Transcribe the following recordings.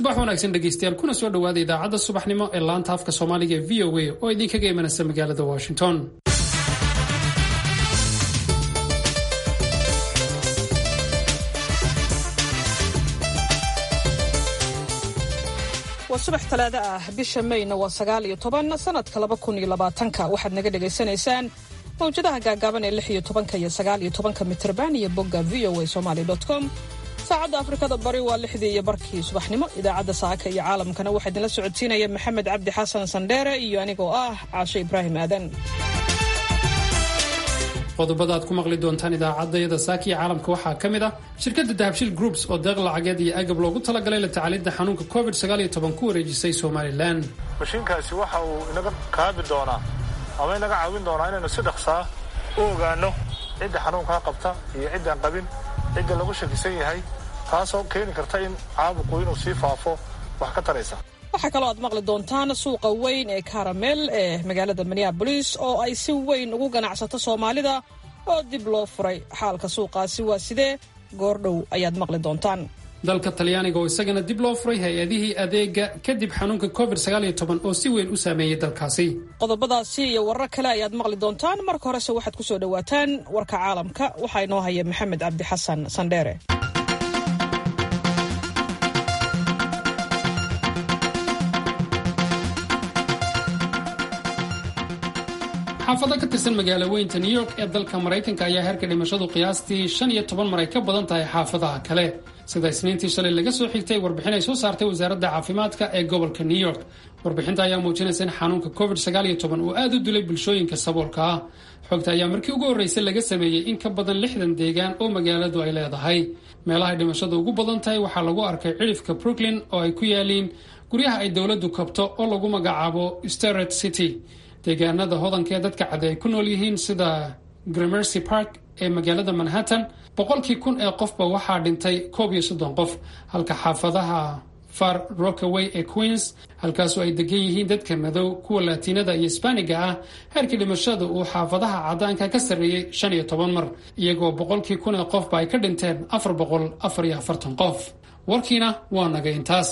subax wanaagsan dhegaystayaal kuna soo dhowaada idaacadda subaxnimo ee laanta afka soomaaliga ee v o a oo idinkaga imanaysa magaalada washington waa subax talaado ah bisha mayna waa sagaal iyo toban sanadka laba kun iyo labaatanka waxaad naga dhagaysanaysaan mawjadaha gaagaaban ee lix iyo tobanka iyo sagaal iyo tobanka mitrban iyo bogga v o a somaly com saacadda afrikada bari waa lixdii iyo barkii subaxnimo idaacadda saaka iyo caalamkana waxaa idinla socodsiinaya maxamed cabdi xasan sandheere iyo anigoo ah caashe ibraahim aadan qodobada aad ku maqli doontaan idaacaddayada saaka iyo caalamka waxaa ka mid ah shirkadda dahabshil groups oo deeq lacageed iyo agab loogu talagalay la tacaalidda xanuunka covid ku wareejisay somalilan mashiinkaasi waxa uu inaga kaabi doonaa ama inaga caawin doonaa inaynu si dhaqsaa u ogaano cidda xanuunkaa qabta iyo ciddaan qabin cidda lagu shakisan yahay taasoo keeni karta in caabuqu inuu sii faafo wax ka taraysa waxaa kaloo aad maqli doontaan suuqa weyn ee karamel ee magaalada minneabolis oo ay si weyn ugu ganacsato soomaalida oo dib loo furay xaalka suuqaasi waa sidee goordhow ayaad maqli doontaan dalka talyaaniga oo isagana dib loo furay hay-adihii adeega kadib xanuunka covid oo si weyn u saameeyey dalkaasi qodobadaasi iyo warar kale ayaad maqli doontaan marka horese waxaad ku soo dhowaataan warka caalamka waxaa inoo haya maxamed cabdi xasan sandheere xaafado ka tirsan magaalo weynta new york ee dalka maraykanka ayaa heerka dhimashadu qiyaastii shan iyo toban mar ay ka badan tahay xaafadaha kale sida isniintii shalay laga soo xigtay warbixin ay soo saartay wasaaradda caafimaadka ee gobolka new york warbixinta ayaa muujinaysa in xanuunka covid uu aad u dilay bulshooyinka saboolka ah xogta ayaa markii ugu horreysay laga sameeyey in ka badan lixdan deegaan oo magaaladu ay leedahay meelahay dhimashadu ugu badan tahay waxaa lagu arkay cidhifka brooklyn oo ay ku yaaliin guryaha ay dowladdu kabto oo lagu magacaabo steret city deegaanada hodanka ee dadka cade ay ku nool yihiin sida gramercy park ee magaalada manhattan boqolkii kun ee qofba waxaa dhintay koob iyo soddon qof halka xaafadaha far rockaway ee queens halkaasoo ay degan yihiin dadka madow kuwa laatiinada iyo sbaaniga ah heerkii dhimashada uu xaafadaha cadaanka ka sarreeyey shan iyo toban mar iyagoo boqolkii kun ee qofba ay ka dhinteen afar boqol afar iyo afartan qof warkiina waa naga intaas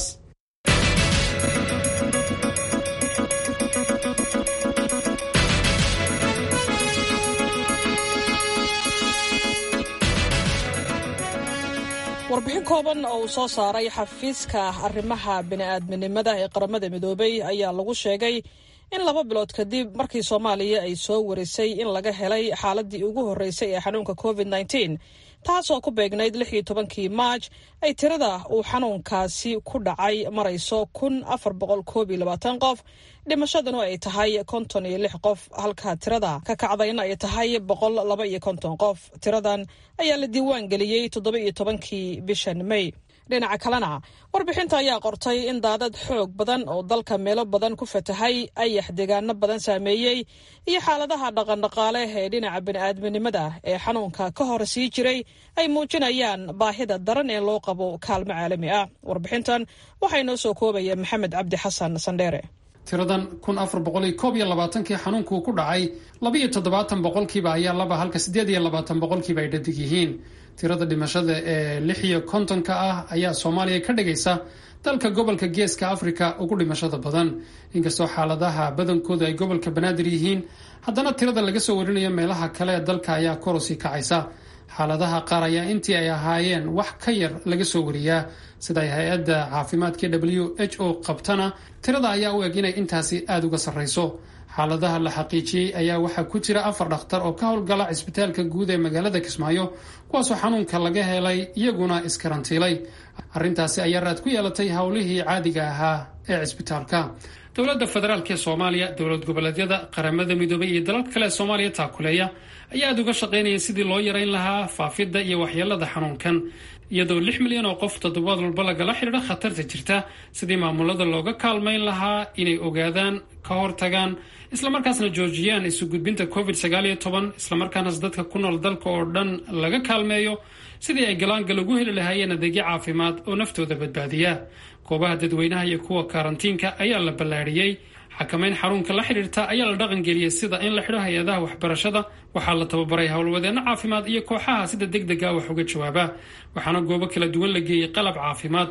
warbixin kooban oo uu soo saaray xafiiska arrimaha bini'aadminimada ee qaramada midoobay ayaa lagu sheegay in laba bilood kadib markii soomaaliya ay soo warisay in laga helay xaaladii ugu horreysay ee xanuunka covid taasoo ku beegnayd lix iyo tobankii maaj ay tirada uu xanuunkaasi ku dhacay marayso kun afar boqol koob iyo labaatan qof dhimashaduna ay tahay konton iyo lix qof halka tirada ka kacdayna ay tahay boqol laba iyo konton qof tiradan ayaa la diiwaan geliyey toddoba iyo tobankii bishan may dhinaca kalena warbixinta ayaa qortay in daadad xoog badan oo dalka meelo badan ku fatahay ayax deegaano badan saameeyey iyo xaaladaha dhaqandhaqaale ee dhinaca bini'aadminimada ee xanuunka ka hor sii jiray ay muujinayaan baahida daran ee loo qabo kaalmo caalami ah warbixintan waxaa inoo soo koobaya maxamed cabdi xasan sandheere tiradan kun afar boqol iyo koob iyo labaatankii xanuunkuu ku dhacay labaiyo toddobaatan boqolkiiba ayaa laba halka siddeed iyo labaatan boqolkiiba ay dhadig yihiin tirada dhimashada ee lix iyo kontonka ah ayaa soomaaliya ka dhigaysa dalka gobolka geeska afrika ugu dhimashada badan inkastoo xaaladaha badankoodu ay gobolka banaadir yihiin haddana tirada laga soo warinayo meelaha kale ee dalka ayaa korosii kacaysa xaaladaha qaar ayaa intii ay ahaayeen wax ka yar laga soo wariyaa sida ay hay-adda caafimaadka w h o qabtana tirada ayaa u eg inay intaasi aada uga sarrayso xaaladaha la xaqiijiyey ayaa waxaa ku jira afar dhakhtar oo ka howlgala cisbitaalka guud ee magaalada kismaayo kuwaasoo xanuunka laga helay iyaguna iskarantiilay arrintaasi ayaa raad ku yeelatay howlihii caadiga ahaa ee cisbitaalka dowladda federaalk ee soomaaliya dowlad goboleedyada qaramada midoobay iyo dalal kale ee soomaaliya taakuleeya ayaa aada uga shaqaynaya sidii loo yarayn lahaa faafidda iyo waxyeelada xanuunkan iyadoo lix milyan oo qof toddobaad walba lagala xidhiidho khatarta jirta sidii maamulada looga kaalmayn lahaa inay ogaadaan ka hortagaan islamarkaasna joojiyaan isu gudbinta covid islamarkaanaas dadka ku nool dalka oo dhan laga kaalmeeyo sidii ay galaangal ugu heli lahaayeen adeegyo caafimaad oo naftooda badbaadiya goobaha dadweynaha iyo kuwa karantiinka ayaa la ballaadhiyey xakamayn xarunka la xidhiirta ayaa la dhaqangeliyey sida in la xidho hay-adaha waxbarashada waxaa la tababaray howlwadeenno caafimaad iyo kooxaha sida deg dega wax uga jawaaba waxaana goobo kala duwan la geeyey qalab caafimaad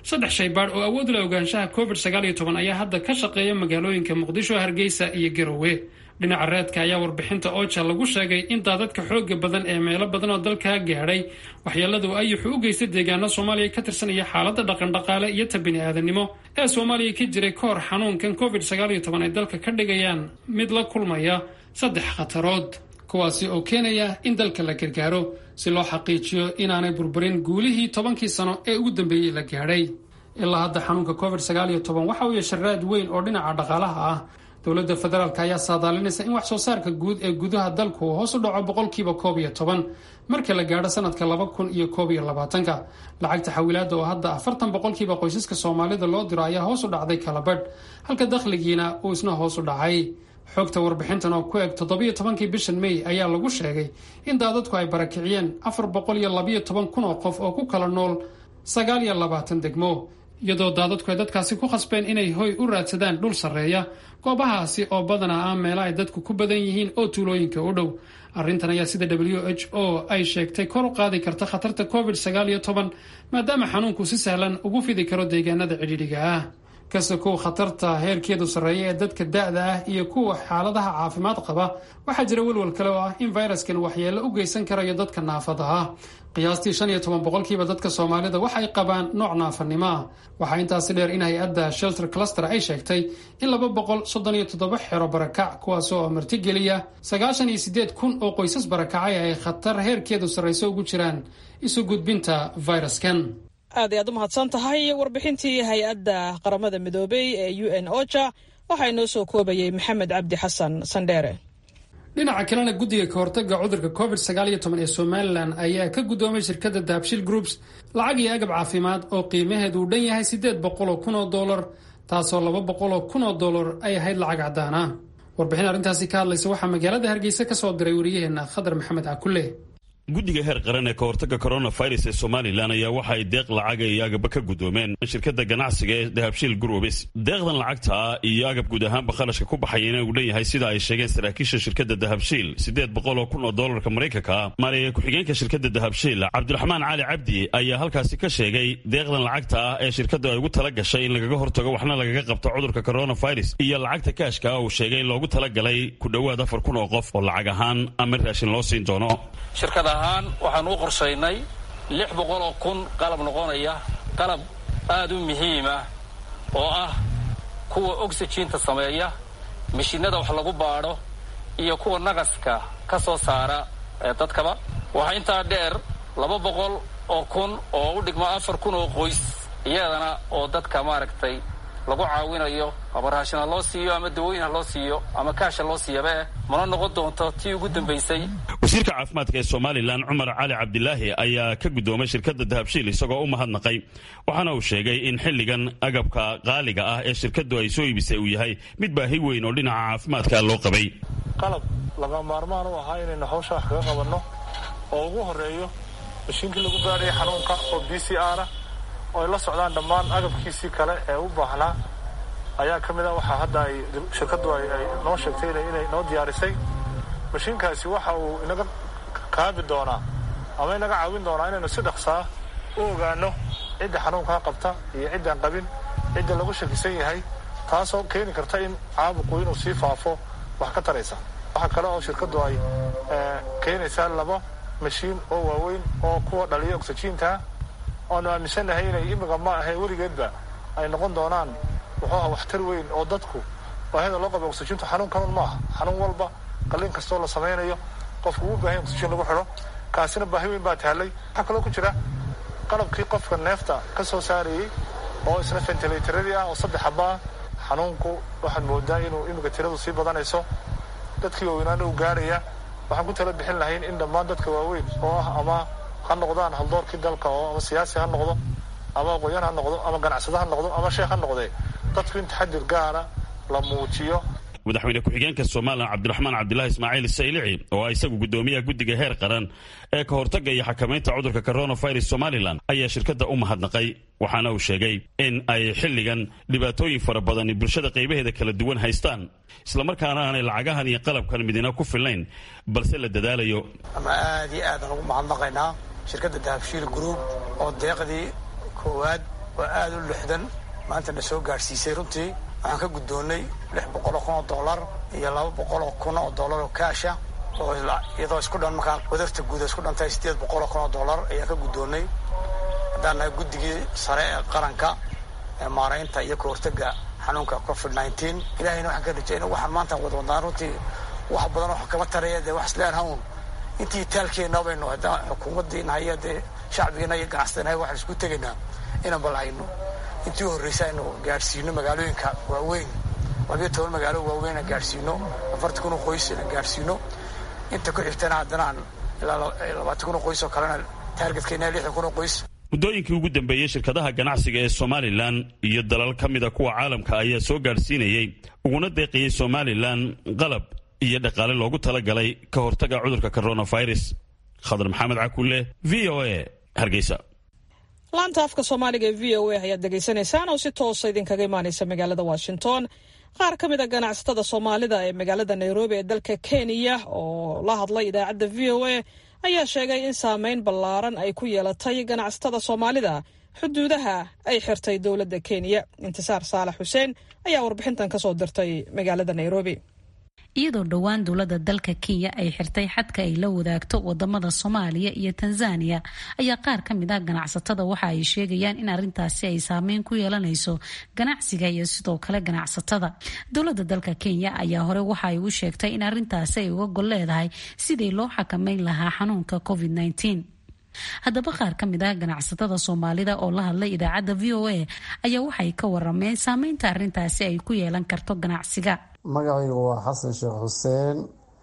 saddex shaybaadh oo awood la ogaanshaha covid sagaal iyo toban ayaa hadda ka shaqeeya magaalooyinka muqdisho hargeysa iyo garowe dhinaca reedka ayaa warbixinta oja lagu sheegay in daadadka xooga badan ee meelo badan oo dalkaa gaadhay waxyeeladu ayuxu u geystay deegaano soomaaliya ka tirsan iyo xaaladda dhaqandhaqaale iyo ta bini-aadanimo ee soomaaliya ka jiray ka hor xanuunkan covid sagaal iyo toban ay dalka ka dhigayaan mid la kulmaya saddex khatarood kuwaasi oo keenaya in dalka la gargaaro si loo xaqiijiyo inaanay burburin guulihii tobankii sano ee ugu dambeeyey la gaadhay ilaa hadda xanuunka covid sagaal iyo toban waxa uu yeesha raad weyn oo dhinaca dhaqaalaha ah dowladda federaalk ayaa saadaalinaysa in wax soo saarka guud ee gudaha dalku hoos u dhaco boqolkiiba koob iyo toban marka la gaadho sanadka laba kun iyo koob iyo labaatanka lacagta xawilaada oo hadda afartan boqolkiiba qoysaska soomaalida loo diro ayaa hoos u dhacday kalabadh halka dakhligiina uu isna hoos u dhacay xogta warbixintan oo ku eg toddobiyo tobankii bishan may ayaa lagu sheegay in daadadku ay barakiciyeen afar boqol iyo labayo toban kun oo qof oo ku kala nool sagaal iyo labaatan degmo iyadoo daadadku ay dadkaasi ku khasbeen inay hoy u raadsadaan dhul sarreeya goobahaasi oo badanaa ah meela ay dadku ku badan yihiin oo tuulooyinka u dhow arrintan ayaa sida w h o ay sheegtay kor u qaadi karta khatarta covid sagaal iyo toban maadaama xanuunku si sahlan ugu fidi karo deegaanada cidhiidhiga ah kasta kuw khatarta heerkeedu sarreeya ee dadka da-da ah iyo kuwa xaaladaha caafimaad qaba waxaa jira welwal kale oo ah in fayraskan waxyeello u geysan karayo dadka naafada ah qiyaastii shan iyo toban boqolkiiba dadka soomaalida waxay qabaan nooc naafanimo ah waxaa intaasi dheer in hay-adda shelter cluster ay sheegtay in laba boqol soddon iyo toddoba xero barakac kuwaasoo martigeliya sagaashan iyo siddeed kun oo qoysas barakacay ay khatar heerkeedu sarrayso ugu jiraan isu gudbinta fayraskan aad ay aad u mahadsan tahay warbixintii hay-adda qaramada midoobey ee u n oja waxaa inoo soo koobayay maxamed cabdi xasan sandheere dhinaca kalena guddiga ka hortaga cudurka covid sagaal iyo toban ee somalilan ayaa ka guddoomay shirkadda daabshil groups lacag iyo agab caafimaad oo qiimaheedu uu dhan yahay siddeed boqol oo kun oo dollar taasoo laba boqol oo kun oo dollar ay ahayd lacag caddaan ah warbixin arrintaasi ka hadlaysa waxaa magaalada hargeysa ka soo diray wariyaheenna khadar maxamed cakulle guddiga heer qaran ee ka hortagga coronavirus ee somalilan ayaa waxa ay deeq lacaga iyo agaba ka guddoomeen shirkadda ganacsiga ee dahabshiil gurubis deeqdan lacagta iyo agab guud ahaanba kharashka ku baxayana uu dhan yahay sida ay sheegeen saraakiisha shirkadda dahabshiil siddeed boqol oo kun oo doolarka maraykanka ah maaliya ku-xigeenka shirkadda dahabshiil cabdiraxmaan cali cabdi ayaa halkaasi ka sheegay deeqdan lacagta ah ee shirkaddu ay ugu tala gashay in lagaga hortago waxna lagaga qabto cudurka coronavirus iyo lacagta kaashka ah uu sheegay in loogu talagalay ku dhowaad afar kun oo qof oo lacag ahaan ama raashin loo siin doono ahaan waxaan u qorshaynay lix boqol oo kun qalab noqonaya qalab aad u muhiima oo ah kuwa oxyjiinta sameeya mashiinada wax lagu baadho iyo kuwa naqaska ka soo saara ee dadkaba waxaa intaa dheer laba boqol oo kun oo u dhigma afar kun oo qoys iyadana oo dadka maaragtay lagu caawinayo ama raashin ha loo siiyo ama dawooyin ha loo siiyo ama kaasha loo siiyabae mana noqon doonto tii ugu dambaysay wasiirka caafimaadka ee somalilan cumar cali cabdilaahi ayaa ka guddoomay shirkadda dahabshiil isagoo u mahadnaqay waxaana uu sheegay in xilligan agabka qaaliga ah ee shirkaddu ay soo iibisay uu yahay mid baahi weyn oo dhinaca caafimaadka loo qabay qalab laga maarmaan u ahaa inaynu hawsha wax kaga qabanno oo ugu horreeyo mashiinkii lagu gaadhaya xanuunka oo b c r ah oo ay la socdaan dhammaan agabkiisii kale ee u baahnaa ayaa ka mid a waxaa hadda ay shirkaddu ay noo sheegtay inay noo diyaarisay mashiinkaasi waxa uu inaga kaabi doonaa ama inaga caawin doonaa inaynu si dhaqsaa u ogaano cidda xanuunkaa qabta iyo ciddaan qabin cidda lagu shakisan yahay taasoo keeni karta in caabuqu inuu sii faafo wax ka taraysa waxaa kale oo shirkaddu ay keenaysaa laba mashiin oo waaweyn oo kuwa dhaliya oxyjiinta oanu aaminsannahay inay imika ma ahe weligeedba ay noqon doonaan wuxuu aha waxtar weyn oo dadku baahida loo qaba oxyjiintu xanuun kanun ma aha xanuun walba qalliin kastoo la samaynayo qofku uu baahay oxyjiin lagu xidho kaasina baahi weyn baa taallay waxaa kaloo ku jira qalabkii qofka neefta ka soo saarayey oo isna ventilaytaradii ah oo saddex habaa xanuunku waxaad moodaa inuu imika tiradu sii badanayso dadkii waaweynaana uu gaarhaya waxaan ku tala bixin lahayn in dhammaan dadka waaweyn oo ah ama ha noqdaan haldoorkii dalka oo ama siyaasi ha noqdo ama aqoon-yaan ha noqdo ama ganacsado ha noqdo ama sheekh ha noqdee dadku in taxadir gaara la muujiyo madaxweyne ku-xigeenka somalilan cabdiraxmaan cabdilaahi ismaaciil saylici oo ah isagu guddoomiyaha guddiga heer qaran ee ka hortagga iyo xakamaynta cudurka coronavirus somalilan ayaa shirkadda u mahadnaqay waxaana uu sheegay in ay xilligan dhibaatooyin fara badani bulshada qaybaheeda kala duwan haystaan islamarkaana aanay lacagahan iyo qalabkan midina ku filnayn balse la dadaalayo ama aad iyo aadaan ugu mahadnaqaynaa shirkadda dahabshiil group oo deeqdii koowaad oo aad u lixdan maanta na soo gaadhsiisay runtii waxaan ka guddoonnay lix boqoloo kun oo dollar iyo laba boqoloo kun oo dollar oo kaasha oo iyadoo isku dhan markaa wadarta guud isku dhantahay siddeed boqoloo kun oo dollar ayaan ka guddoonnay haddaan nahay guddigii sare ee qaranka ee maaraynta iyo ka hortagga xanuunka covid nineteen ilahayna waxaan ka rajayna waxaan maanta wada wadnaan runtii wax badan oo kama taraya dee wax isleen hawn intii taalkeenna baynu haddaan xukuumaddiina haya dee shacbigiina iyo ganacsadanahay waxaan isku tegaynaa inaan balhayno intii u horreysa aynu gaadhsiino magaalooyinka waaweyn labiyo toban magaalo waaweyn aan gaadhsiino afartan kun oo qoys inaan gaadhsiino inta ku xigtana haddana aan ilaa labaatan kun oo qoys oo kalena taargetkeenna lixdan kun oo qoys muddooyinkii ugu dambeeyey shirkadaha ganacsiga ee somalilan iyo dalal ka mida kuwa caalamka ayaa soo gaadhsiinayey uguna deeqayey somalilan qalab iyo dhaqaale loogu talagalay ka hortaga cudurka coronavirus khadar maxamed cakulle v o a hargeysa laanta afka soomaaliga ee v o a ayaad degeysanaysaan oo si toosa idinkaga imaanaysa magaalada washington qaar ka mid a ganacsatada soomaalida ee magaalada nairobi ee dalka kenya oo la hadlay idaacadda v o a ayaa sheegay in saameyn ballaaran ay ku yeelatay ganacsatada soomaalida xuduudaha ay xirtay dowladda kenya intisaar saalax xuseen ayaa warbixintan kasoo dirtay magaalada nairobi iyadoo dhowaan dowladda dalka kenya ay xirtay xadka ay la wadaagto wadamada soomaaliya iyo tanzania ayaa qaar ka mid ah ganacsatada waxa ay sheegayaan in arintaasi ay saameyn ku yeelanayso ganacsiga iyo sidoo kale ganacsatada dowladda dalka kenya ayaa hore waxa ay u sheegtay in arintaasi ay uga gol leedahay sidii loo xakameyn lahaa xanuunka covid -19. haddaba qaar ka mid ah ganacsatada soomaalida oo la hadlay idaacadda v o a ayaa waxay ka warameen saameynta arintaasi ay ku yeelan karto ganacsiga magacaygu waa xasan sheekh xuseen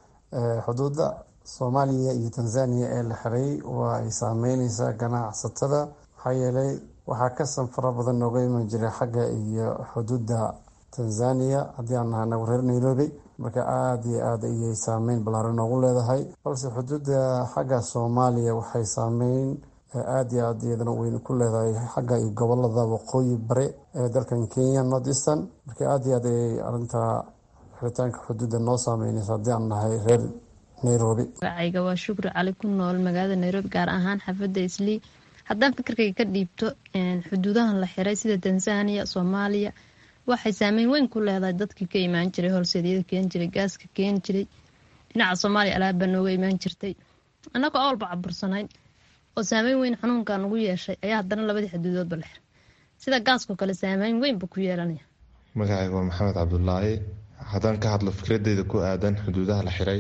xuduudda soomaaliya iyo tanzania ee la xiray waa ay saameyneysaa ganacsatada maxaa yeelay waxaa ka sanfara badan nooga iman jiray xagga iyo xuduudda tanzania haddii aan nahay nagu reer nairobi marka aada iyo aada ayay saameyn ballaaran noogu leedahay balse xuduudda xagga soomaaliya waxay saameyn aada iyo aada iyadana weyn ku leedahay xagga iyo gobolada waqooyi bare ee dalkan kenya north eastern marka aada iyo aad ayay arintaa xiritaanka xuduudda noo saameyneysa haddii aan nahay reer nairobi magacayga waa shukri cali ku nool magaalada nairobi gaar ahaan xaafadda islii haddaan fikirkayga ka dhiibto xuduudahan la xiray sida tanzania soomaaliya waxay saameyn weyn ku leedahay dadkii ka imaan jiray holseedyada keeni jiray gaaska keeni jiray dhinaca soomaaliya alaabbaa nooga imaan jirtay annagoo awalba cabursanayn oo saameyn weyn xanuunkan ugu yeeshay ayaa haddana labadii xuduudoodba la xiray sida gaaskao kale saameyn weynba ku yeelanaya magacayga waa maxamed cabdulaahi haddaan ka hadlo fikradeyda ku aadan xuduudaha la xiray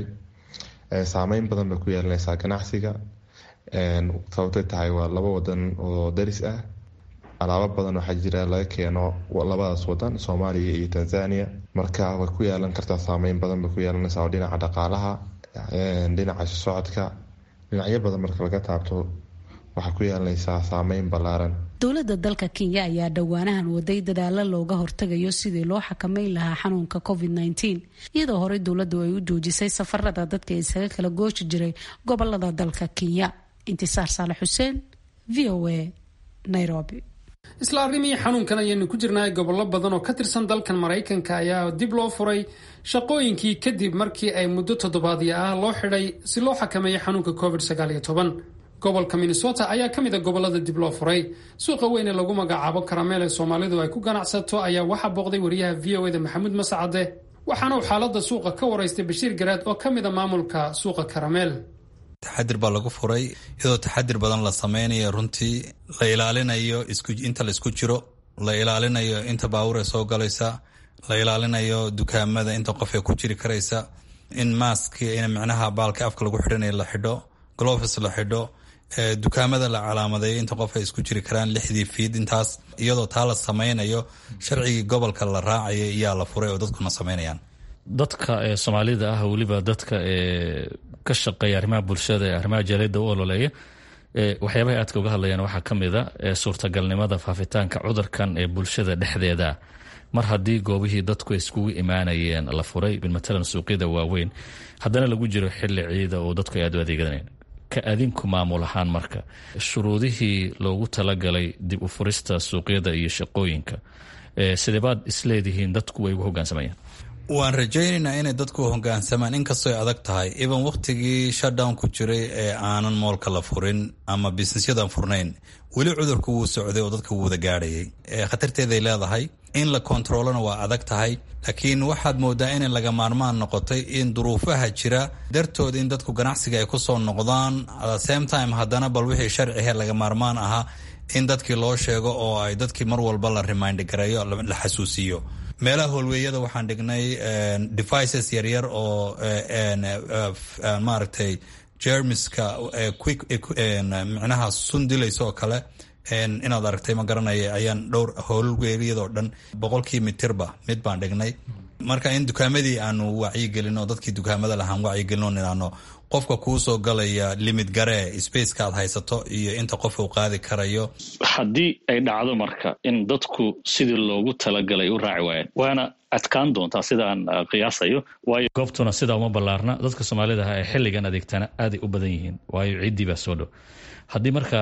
saameyn badan bay ku yeelanaysaa ganacsiga sababtay tahay waa laba wadan oo daris ah alaabo badan waxaa jira laga keeno labadaas wadan soomaaliya iyo tanzania marka way ku yeelan kartaa saameyn badan bay ku yeelanaysaa oo dhinaca dhaqaalaha dhinaca socodka dhinacyo badan marka laga taabto waxaa ku yeelanaysaa saameyn ballaaran dowladda dalka kenya ayaa dhowaanahan waday dadaalo looga hortagayo sidii loo xakameyn lahaa xanuunka covid -19 iyadoo horey dowladdu ay u joojisay safarada dadka isaga kala gooshi jiray gobolada dalka kenya intisaar saale xuseen v o a nairobi isla arrimihii xanuunkan ayaynu ku jirnahay gobollo badan oo ka tirsan dalkan maraykanka ayaa dib loo furay shaqooyinkii kadib markii ay muddo toddobaadyo ah loo xidhay si loo xakameeyo xanuunka covid gobolka minnesota ayaa ka mid a gobolada dib loo furay suuqa weyn ee lagu magacaabo karameel ee soomaalidu ay ku ganacsato ayaa waxaa booqday wariyaha v o eda maxamuud mascade waxaana uu xaalada suuqa ka waraystay bashiir garaad oo ka mid a maamulka suuqa karameel taxadir baa lagu furay iyadoo taxadir badan la sameynayo runtii la ilaalinayo inta laisku jiro la ilaalinayo inta baabuure soo galaysa la ilaalinayo dukaamada inta qof ee ku jiri karaysa in maaski in micnaha baalka afka lagu xidhanayo la xidho gloves la xidho dukaamada la calaamadeeyo inta qof ay isku jiri karaan lixdii fiid intaas iyadoo taa la sameynayo sharcigii gobolka la raacaya iyaa la furay oo dadkuna sameynayaan dadka ee soomaalida ah weliba dadka ee ka shaqeeya arrimaha bulshada ee arrimaha jaaliyadda u ololeeya waxyaabahay aadka uga hadlayaan waxaa ka mid a suurtagalnimada faafitaanka cudurkan ee bulshada dhexdeeda mar haddii goobihii dadku iskugu imaanayeen la furay matalan suuqyada waaweyn haddana lagu jiro xili ciida oo dadku ay aad u adeeganayn ka adinku maamul ahaan marka shuruudihii loogu talagalay dib u furista suuqyada iyo shaqooyinka sideebaad isleedihiin dadku way ugu hogaansamayaan waan rajaynaynaa inay dadku hogaansamaan inkastooy adag tahay even wakhtigii shutdown ku jiray ee aanan moolka la furin ama businessyadan furnayn weli cudurku wuu socday oo dadka wuu wada gaadhayay khatarteeday leedahay in la kontaroolana waa adag tahay laakiin waxaad moodaa inay laga maarmaan noqotay in duruufaha jira dartood in dadku ganacsiga ay kusoo noqdaan same time haddana bal wixii sharcihe laga maarmaan ahaa in dadkii loo sheego oo ay dadkii mar walba la remind gareeyo la xasuusiyo meelaha holweeyada waxaan dhignay devices yaryar oo maaragtay jermiska micnaha sun dilaysa oo kale inaad aragtay ma garanaya ayaan dhowr howlweeliyadoo dhan boqolkii mitirba mid baan dhignay marka in dukaamadii aanu wacyigelino dadkii dukaamada lahaan wacyigelino nidhaano qofka kuu soo galaya limid garee spaceka aad haysato iyo inta qof uu qaadi karayo haddii ay dhacdo marka in dadku sidii loogu talagalay u raaci waayeen waana adkaan doontaa sidaan qiyaasayo waayo goobtuna sidaa uma ballaarna dadka soomaalida ah ee xilligan adeegtana aaday u badan yihiin waayo ciddii baa soo dhow haddii marka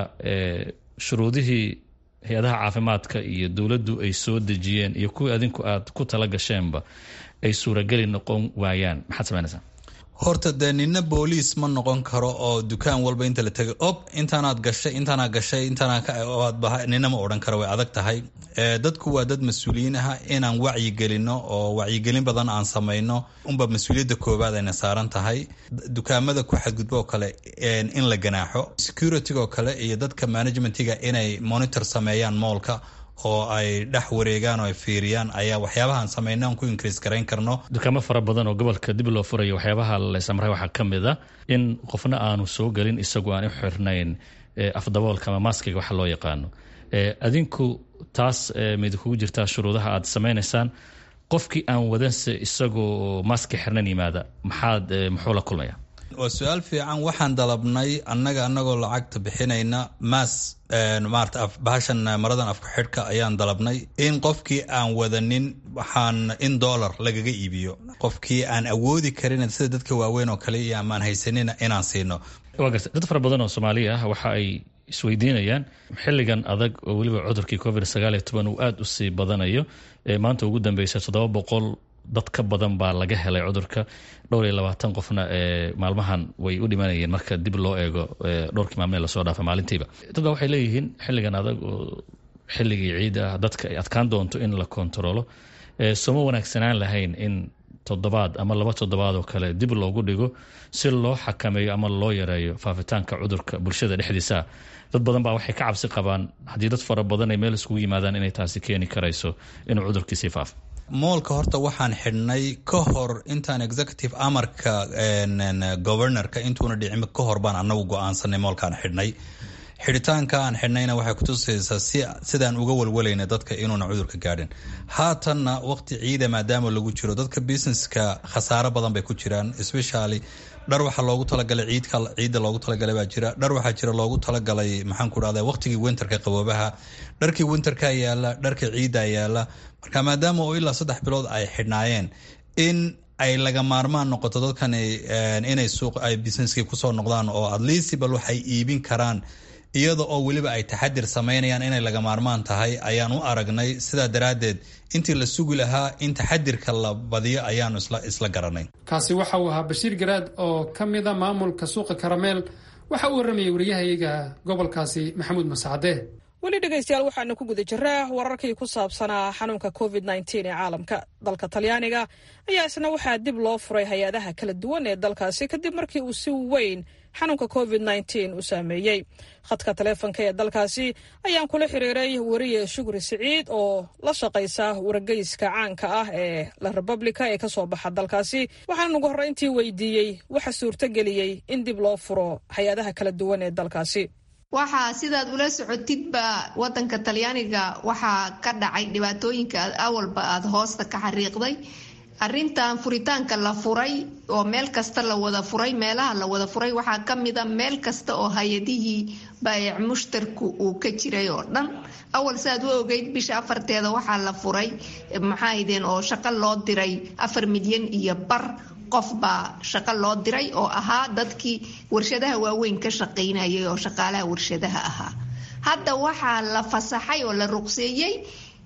shuruudihii hay-adaha caafimaadka iyo dowladdu ay soo dejiyeen iyo kuwii adinku aad ku tala gasheenba ay suurageli noqon waayaan maxaad samaynaysaa horta dee nina booliis ma noqon karo oo dukaan walba inta la tegay ob intaanaad gashay intaanaa gashay intaanaad nina ma odhan karo way adag tahay dadku waa dad mas-uuliyiin ah inaan wacyi gelino oo wacyigelin badan aan samayno unba mas-uuliyadda koowaad ayna saaran tahay dukaamada ku xadgudbo oo kale in la ganaaxo security oo kale iyo dadka managementiga inay monitor sameeyaan moolka oo ay dhex wareegaan oo ay fiiriyaan ayaa waxyaabahaan samayna aan ku increase garayn karno dukaamo fara badan oo gobolka dib loo furayo waxyaabaha laysamray waxaa ka mid a in qofna aanu soo gelin isagoo aan u xirnayn afdaboolka ama maskiga waxa loo yaqaano adinku taas mid kugu jirtaa shuruudaha aad samaynaysaan qofkii aan wadanse isagoo maski xirnan yimaada maxaad muxuu la kulmaya waa su-aal fiican waxaan dalabnay annaga anagoo lacagta bixinayna maas maarata bahashan maradan afku xidhka ayaan dalabnay in qofkii aan wadanin waxaan in dollar lagaga iibiyo qofkii aan awoodi karin sida dadka waaweyn oo kale iyo amaan haysanina inaan siino waa garta dad fara badan oo soomaaliya ah waxa ay isweydiinayaan xilligan adag oo weliba cudurkii covid sagaal iyo toban uu aada u sii badanayo maanta ugu dambeysa toddoba boqol dad ka badan baa laga helay cudurka dhowr iyo labaatan qofna maalmahan way u dhimanayeen marka dib loo eego dhowrkii maalmee lasoo dhaafa maalintiiba dad baa waxay leeyihiin xilligan adag oo xilligii ciid ah dadka ay adkaan doonto in la kontaroolo sooma wanaagsanaan lahayn in toddobaad ama laba toddobaad oo kale dib loogu dhigo si loo xakameeyo ama loo yareeyo faafitaanka cudurka bulshada dhexdiisa dad badan baa waxay ka cabsi qabaan haddii dad fara badan ay meel iskugu yimaadaan inay taasi keeni karayso inuu cudurkiisii faafo moolka horta waxaan xidhnay ka hor intaan executive amarka governorka intuuna dhicin ka hor baan anagu go-aansanay moolkaan xidhnay xidhitaanka aan xidhnayna waxay kutusaysaa sidaan uga walwalayna dadka inuuna cudurka gaadhin haatanna waqti ciida maadaama lagu jiro dadka businesska khasaaro badan bay ku jiraan especially dhar waxaa loogu talagalay ciidka ciidda loogu talagalay baa jira dhar waxaa jira loogu talagalay maxaan ku dhahda waqtigii winterka qaboobaha dharkii winterka yaala dharkii ciidda yaala marka maadaama oo ilaa saddex bilood ay xidhnaayeen in ay laga maarmaan noqoto dadkan inay suuq ay businesskii kusoo noqdaan oo at least bal waxay iibin karaan iyada oo weliba ay taxadir samaynayaan inay laga maarmaan tahay ayaan u aragnay sidaa daraaddeed intii la sugi lahaa in taxadirka la badiyo ayaanu isla garanay kaasi waxa uu ahaa bashiir garaad oo ka mid a maamulka suuqa karameel waxa uu warramayay waryahayaga gobolkaasi maxamuud masacade weli dhegaystayaal waxaanu ku guda jiraa wararkii ku saabsanaa xanuunka covid nteen ee caalamka dalka talyaaniga ayaa isna waxaa dib loo furay hay-adaha kala duwan ee dalkaasi kadib markii uu si weyn xanuunka covid nteen u saameeyey khadka taleefonka ee dalkaasi ayaan kula xiriiray wariye shukri siciid oo la shaqaysa wargeyska caanka ah ee la republica ee kasoo baxa dalkaasi waxaan ugu horreyntii weydiiyey waxa suurtogeliyey in dib loo furo hay-adaha kala duwan ee dalkaasi waxaa sidaad ula socotidba wadanka talyaaniga waxaa ka dhacay dhibaatooyinka awalba aada hoosta ka xariiqday arintan furitaanka la furay oo meel kasta la wada furay meelaha la wada furay waxaa kamida meel kasta oo hay-adihii baayac mushtarku uu ka jiray oo dhan awal saaad u ogeyd bisha afarteeda waxaa la furay maxaahdeen oo shaqo loo diray afar milyan iyo bar qof baa shaqo loo diray oo ahaa dadkii warshadaha waaweyn ka shaqaynayay oo shaqaalaha warshadaha ahaa hadda waxaa la fasaxay oo la ruqseeyey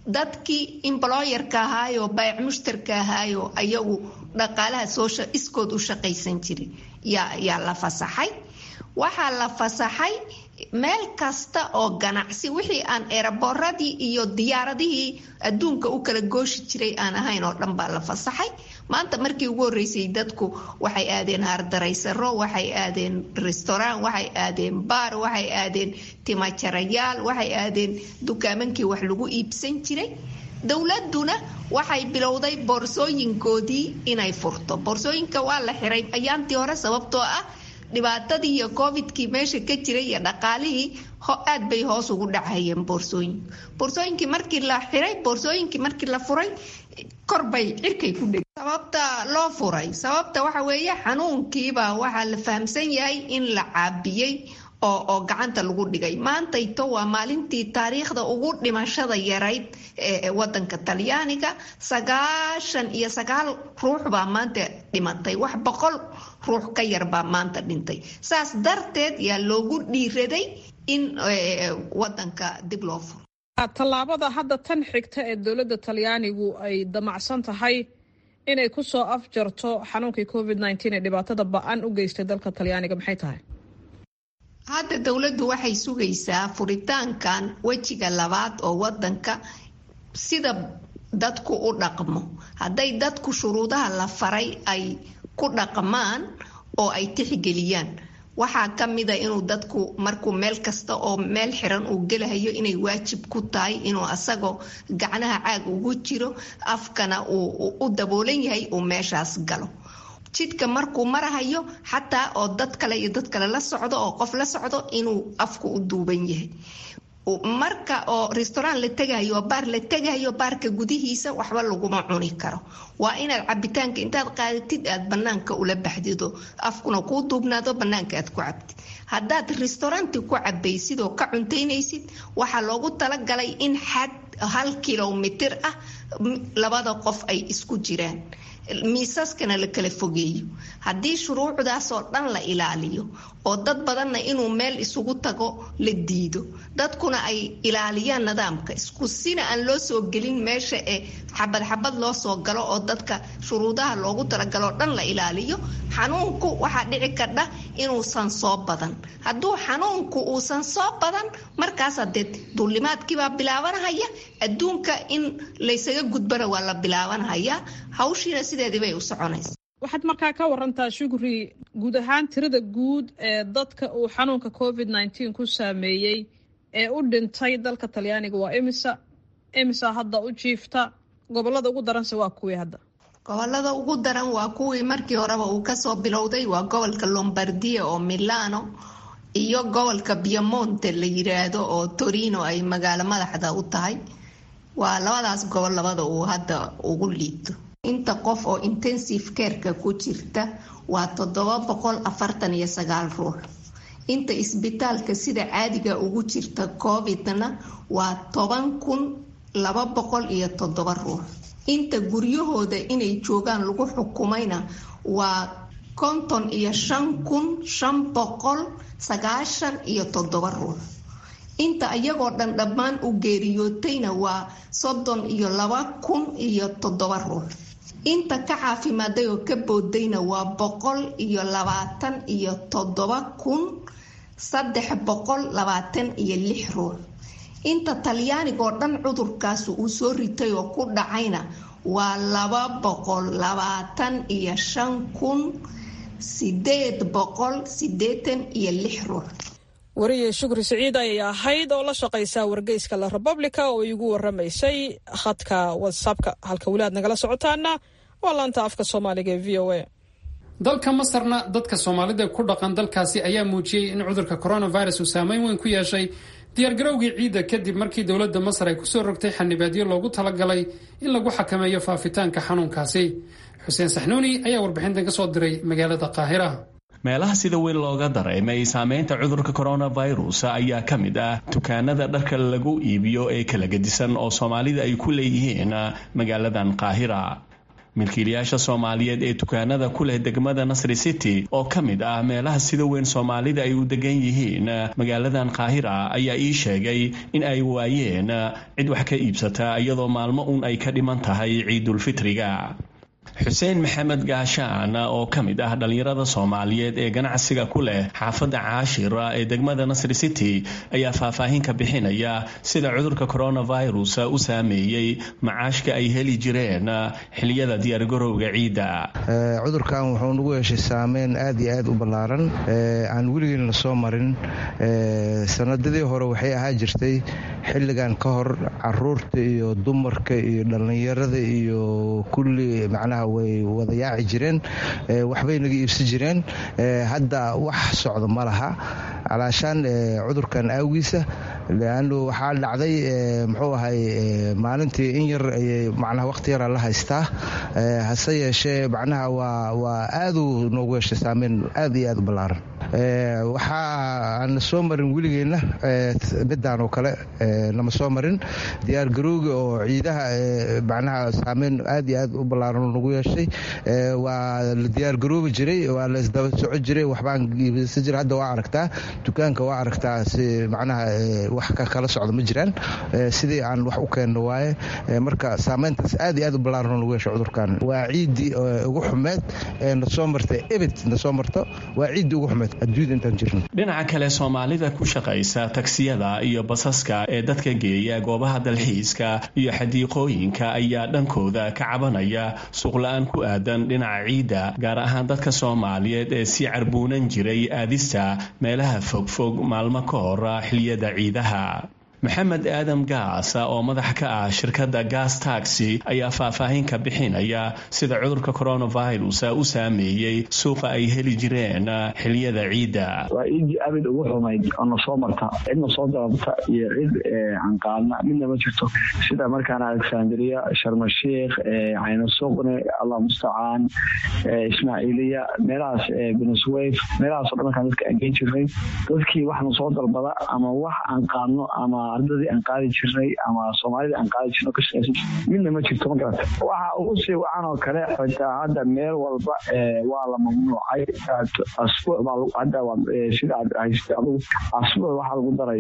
dadkii imbloyerka ahaayoo baayac mushtarka ahaayoo ayagu dhaqaalaha soo iskood u shaqaysan jiray yaa la fasaxay waxaa la fasaxay meel kasta oo ganacsi wixii aan eeraboradii iyo diyaaradihii adduunka u kala gooshi jiray aan ahayn oo dhan baa la fasaxay maanta markii ugu horreysay dadku waxay aadeen haardaraysaro waxay aadeen restaurant waxay aadeen baar waxay aadeen timajarayaal waxay aadeen dukaamankii wax lagu iibsan jiray dowladuna waxay bilowday boorsooyinkoodii inay furto boorsooyinka waa la xiray ayaantii hore sababtoo ah dhibaatadii iyo covidkii meesha ka jiray iyo dhaqaalihii aad bay hoos ugu dhacayeen boorsooyinku boorsooyinkii markii la xiray boorsooyinkii markii la furay korbay cirkay ku dheg sababta loo furay sababta waxa weeye xanuunkiiba waxaa la fahamsan yahay in la caabiyey oo oo gacanta lagu dhigay maantayto waa maalintii taariikhda ugu dhimashada yarayd ee wadanka talyaaniga sagaashan iyo sagaal ruux baa maanta dhimatay wax boqol ruux ka yar baa maanta dhintay saas darteed yaa loogu dhiiraday in wadanka dib loo furo tallaabada hadda tan xigta ee dowladda talyaanigu ay damacsan tahay inay kusoo afjarto xanuunkii covid nteen ee dhibaatada ba-an u geystay dalka talyaaniga maxay tahay hadda dowladdu waxay sugaysaa furitaankan wejiga labaad oo wadanka sida dadku u dhaqmo hadday dadku shuruudaha la faray ay ku dhaqmaan oo ay tixgeliyaan waxaa ka mida inuu dadku markuu meel kasta oo meel xiran uu gelahayo inay waajib ku tahay inuu asagoo gacnaha caag ugu jiro afkana uu u daboolan yahay uu meeshaas galo jidka markuu marahayo xataa oo dad kale iyo dad kale la socdo oo qof la socdo inuu afku u duuban yahay marka oo restaurant la tegahayo oo baar la tegahayo baarka gudihiisa waxba laguma cuni karo waa inaad cabitaanka intaad qaadatid aad banaanka ula baxdido afkuna kuu duubnaado banaanka aad ku cabtid haddaad restauranti ku cabaysid oo ka cuntaynaysid waxaa loogu talagalay in xad hal kilomitir ah labada qof ay isku jiraan miisaskana la kala fogeeyo haddii shuruucdaasoo dhan la ilaaliyo oo dad badanna inuu meel isugu tago la diido dadkuna ay ilaaliyaan nidaamka isku sina aan loo soo gelin meesha ee xabad xabad loo soo galo oo dadka shuruudaha loogu talagaloo dhan la ilaaliyo xanuunku waxaa dhici kardha inuusan soo badan hadduu xanuunku uusan soo badan markaas hadee duulimaadkiibaa bilaabanahaya adduunka in laysaga gudbana waa la bilaabanhayaa hawshiina sideedibay u soconaysa waxaad markaa ka warantaa shukri guud ahaan tirada guud ee dadka uu xanuunka covid nteen ku saameeyey ee u dhintay dalka talyaaniga waa imisa imisa hadda u jiifta gobolada ugu daranse waa kuwii hadda gobolada ugu daran waa kuwii markii horeba uu kasoo bilowday waa gobolka lombardia oo milano iyo gobolka biamonte la yiraahdo oo torino ay magaalo madaxda u tahay waa labadaas gobol labada uu hadda ugu liito inta qof oo intensive careka ku jirta waa toddoba boqol afartan iyo sagaal ruux inta isbitaalka sida caadiga ugu jirta covidna waa toban kun laba boqol iyo toddoba ruux inta guryahooda inay joogaan lagu xukumayna waa konton iyo shan kun shan boqol sagaashan iyo toddoba ruux inta iyagoo dhan dhammaan u geeriyootayna waa soddon iyo laba kun iyo toddoba ruux inta ka caafimaaday oo ka boodayna waa boqol iyo labaatan iyo toddoba kun saddex boqol labaatan iyo lix ruux inta talyaanigoo dhan cudurkaas uu soo ritay oo ku dhacayna waa laba boqol labaatan iyo shan kun sideed boqol sideetan iyo lix ruux wariye shukri siciid ayay ahayd oo la shaqaysa wargeyska la republica oo iigu waramaysay khadka whatsappka halka weli aad nagala socotaana waa laanta afka soomaaliga ee v o a dalka masarna dadka soomaalida ku dhaqan dalkaasi ayaa muujiyey in cudurka coronavirus uu saameyn weyn ku yeeshay diyaargarowgii ciidda kadib markii dowladda masar ay kusoo rogtay xanibaadyo loogu talagalay in lagu xakameeyo faafitaanka xanuunkaasi xuseen saxnuuni ayaa warbixintan ka soo diray magaalada qaahira meelaha sida weyn looga dareemay saameynta cudurka coronavirus ayaa ka mid ah dukaanada dharka lagu iibiyo ee kala gedisan oo soomaalida ay ku leeyihiin magaaladan qaahira milkiilayaasha soomaaliyeed ee dukaanada ku leh degmada nasri city oo ka mid ah meelaha sida weyn soomaalida ay u degan yihiin magaaladan qaahira ayaa ii sheegay in ay waayeen cid wax ka iibsata iyadoo maalmo uun ay ka dhiman tahay ciidulfitriga xuseen maxamed gaashaan oo ka mid ah dhallinyarada soomaaliyeed ee ganacsiga ku leh xaafadda caashira ee degmada nasri city ayaa faahfaahin ka bixinaya sida cudurka coronavirus u saameeyey macaashka ay heli jireen xiliyada diyaargarowga ciidda cudurkan wuxuu nagu yeeshay saameyn aad iyo aad u ballaaran aan weligeena lasoo marin sanadadii hore waxay ahaa jirtay xilligan ka hor caruurta iyo dumarka iyo dhallinyarada iyo kulli macnaha way wada yaaci jireen waxbay naga iibsan jireen hadda wax socdo ma laha calaashaan cudurkan aawiisa leannu waxaa dhacday muxuu ahay maalintii in yar ayay macnaha waqti yaraa la haystaa hase yeeshee macnaha waa waa aaduu noogu yeeshay saameyn aad iyo aad u ballaaran waxaa aan soo marin weligeenna midaan oo kale nama soo marin diyaargarowga oo ciidaha macnaha saameyn aad iyo aad u ballaaran nagu yeeshay waa la diyaargaroobi jiray waa la isdaba soco jiray waxbaan iibsan jiray hadda waa aragtaa dukaanka waa aragtaa si macnaha wax ka kala socda ma jiraan sidii aan wax u keenno waaye marka saameyntaas aad iyo aad u ballaaran nagu yeeshay cudurkan waa ciiddii ugu xumeed ee na soo martay ebid na soo marto waa ciiddii ugu xumeed adduunyada intaan jirno dhinaca kale soomaalida ku shaqaysa tagsiyada iyo basaska ee dadka geeya goobaha dalxiiska iyo xadiiqooyinka ayaa dhankooda ka cabanaya suuqla-aan ku aadan dhinaca ciidda gaar ahaan dadka soomaaliyeed ee sii carbuunan jiray aadista meelaha fogfog maalmo ka hor xiliyada ciidaha maxamed aadam gaas oo madax ka ah shirkadda gas taxi ayaa faahfaahin ka bixinaya sida cudurka coronavirus u saameeyey suuqa ay heli jireen xiliyada ciidda waa ciiddii abid ugu xumayd oo na soo marta cidna soo dalabta iyo cid aan qaadna midna ma jirto sida markaan alexandria sharmashiikh caynasuqne allah mustacaan ismaaciiliya meelahaas beneswayf meelahaaso dhan markaan dadka aan geen jirnay dadkii wax na soo dalbada ama wax aan qaadno ama ardadii aan qaadi jirnay ama soomaalida aan qaadi jirno kashaqaysan midna ma jirto ma garata waxa ugu sii wacan oo kale xitaa hadda meel walba waa la mamnuucay asbuuc baa hadda sida aad haysatay adugu asbuuc waxaa lagu daray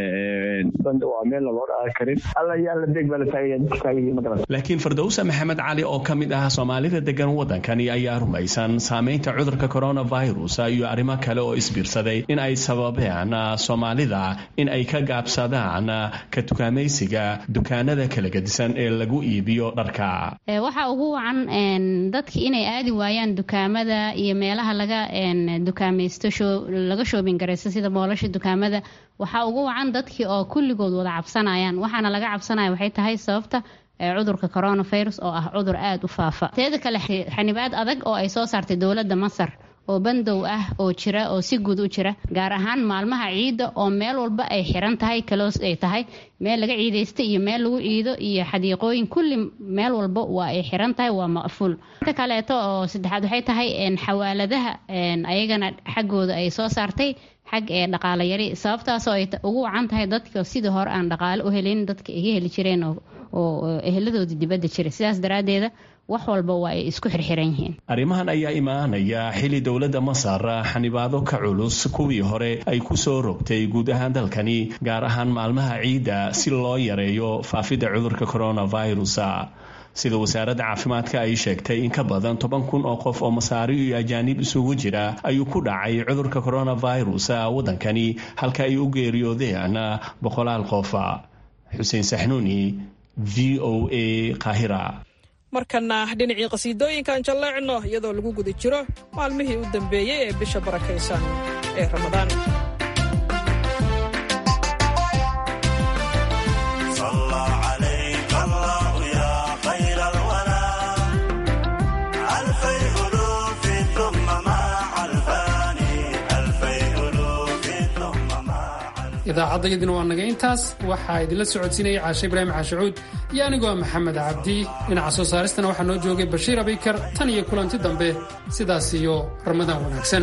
banda waa meel loo dhaar karin alla iyo alla deeg baa la taagaya dadka taagayihiin ma garata laakiin firdowsa maxamed cali oo ka mid ah soomaalida degan waddankani ayaa rumaysan saameynta cudurka coronavirus iyo arrimo kale oo isbiirsaday in ay sababeen soomaalida in ay ka gaabsadaan ka tukaamaysiga dukaanada kala gedisan ee lagu iibiyo dharka waxaa ugu wacan dadki inay aadi waayaan dukaamada iyo meelaha laga dukaamaysto laga shoobin garaysto sida moolasha dukaamada waxaa ugu wacan dadkii oo kulligood wada cabsanayaan waxaana laga cabsanaya waxay tahay sababta cudurka coronavirus oo ah cudur aada u faafa teeda kale xanibaad adag oo ay soo saartay dowladda masar oo bandow ah oo jira oo si guud u jira gaar ahaan maalmaha ciidda oo meel walba ay xiran tahay kaloos ay tahay meel laga ciidaysta iyo meel lagu ciido iyo xadiiqooyin kulli meel walba waa ay xiran tahay waa maqfuul inta kaleeto oo saddexaad waxay tahay xawaaladaha ayagana xaggooda ay soo saartay xag ee dhaqaale yari sababtaasoo ay ugu wacan tahay dadka sidii hore aan dhaqaale u helin dadka iga heli jireen oo eheladoodii dibadda jira sidaas daraaddeeda wax walba waa ay isku xirxiran yihiin arrimahan ayaa imaanaya xili dowladda masar xanibaado ka culus kuwii hore ay ku soo rogtay guud ahaan dalkani gaar ahaan maalmaha ciidda si loo yareeyo faafidda cudurka coronavirus sida wasaaradda caafimaadka ay sheegtay in ka badan toban kun oo qof oo masaari iyo ajaanib isugu jira ayuu ku dhacay cudurka coronavirus waddankani halka ay u geeriyoodeen boqolaal qof xuseen saxnuuni v o a qaahira markana dhinacii qasiidooyinkaan jalleecno iyadoo lagu guda jiro maalmihii u dambeeyey ee bisha barakaysan ee ramadaan idaacaddaydina waa naga intaas waxaa idinla socodsiinayay caashe ibraahim caashacuud iyo anigoo maxamed cabdi dhinaca soo saaristana waxaa noo joogay bashiir abikar tan iyo kulanti dambe sidaas iyo ramadaan wanaagsan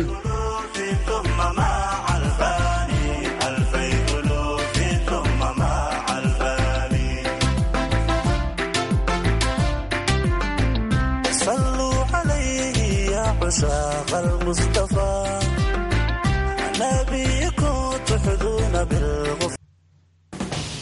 المصطفى